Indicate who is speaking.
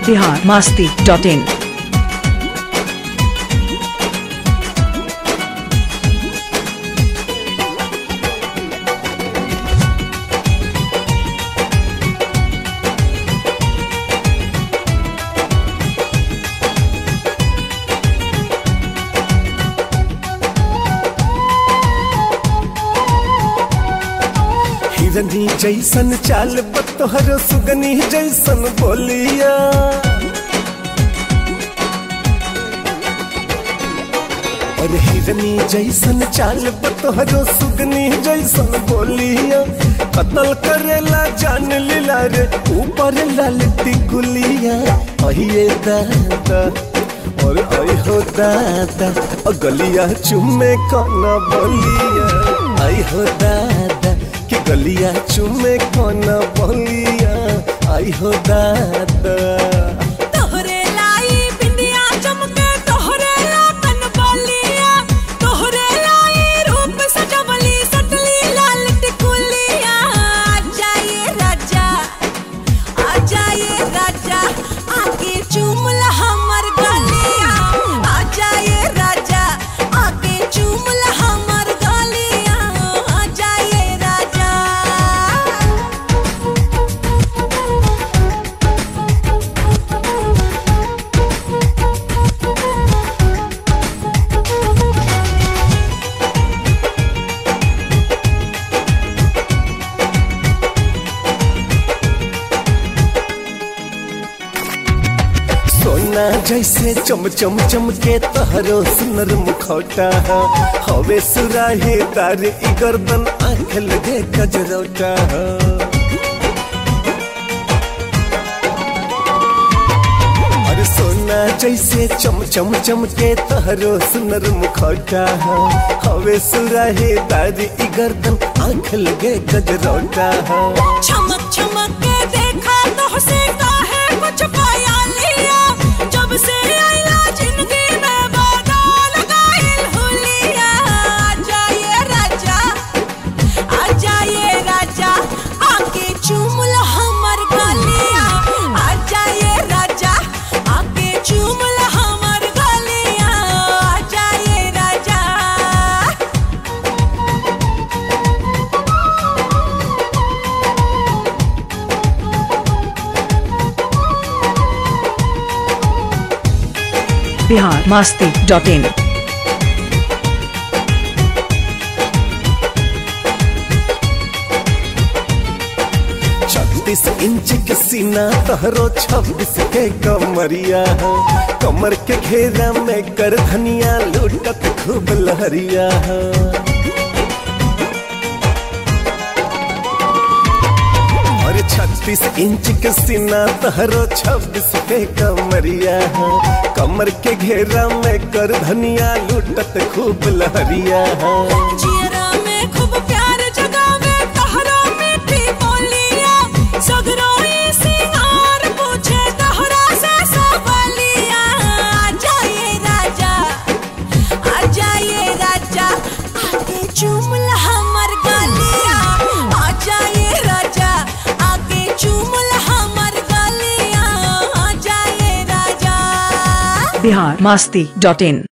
Speaker 1: Bihar Masti dot इन
Speaker 2: हिरनी जैसन चाल बतोहर सुगनी जैसन बोलिया और हिरनी जैसन चाल बतोहर सुगनी जैसन बोलिया कतल करेला जान लीला रे ऊपर लालती गुलिया अहिए दादा और आई हो दादा और गलिया चुमे काना बोलिया आई हो दादा कि गलिया चुमे काना बोलिया आई हो दादा
Speaker 3: तोहरे लाई बिंदिया चमके तोहरे लाकन बलिया तोहरे लाई रूप सजवली सटली लाल टिकुलिया आजा ये राजा आजा ये राजा आके चूमल हमर गलिया आजा ये राजा आके चूमल हमर गलिया आजा ये राजा
Speaker 2: सोना जैसे चम चम चमके तहरो सुनर मुखौटा हवे सुराहे तार ई गर्दन आंख लगे गजरौटा और सोना जैसे चम चम चमके तहरो सुनर मुखौटा हवे सुराहे तार ई गर्दन आंख लगे गजरौटा
Speaker 3: चमक चमक के देखा तो से काहे कुछ पाया लिया जब से आइला जिंदगी में बदल गइल हुलिया आजा ये राजा आजा ये राजा आके चूमल हमर गलिया आजा ये राजा आके चूमल हमर गलिया आजा ये राजा
Speaker 1: बिहार मास्ती डॉट इन
Speaker 2: छत्तीस इंच के सीना तहरो छब्बीस के कमरिया कमर के घेरा में कर धनिया लूटत खूब लहरिया और छत्तीस इंच के सीना तहरो छब्बीस के कमरिया कमर के घेरा में कर धनिया लूटत खूब लहरिया
Speaker 3: जियरा में खूब प्यार जगावे तहरा मीठी बोलिया सगरो ई सिंगार पूछे तहरा से सबलिया आजा ये राजा आजा ये राजा आके चूमल हमर गलिया आजा ये राजा आके चूमल हमर गलिया आजा ये राजा
Speaker 1: बिहार मास्ती डॉट इन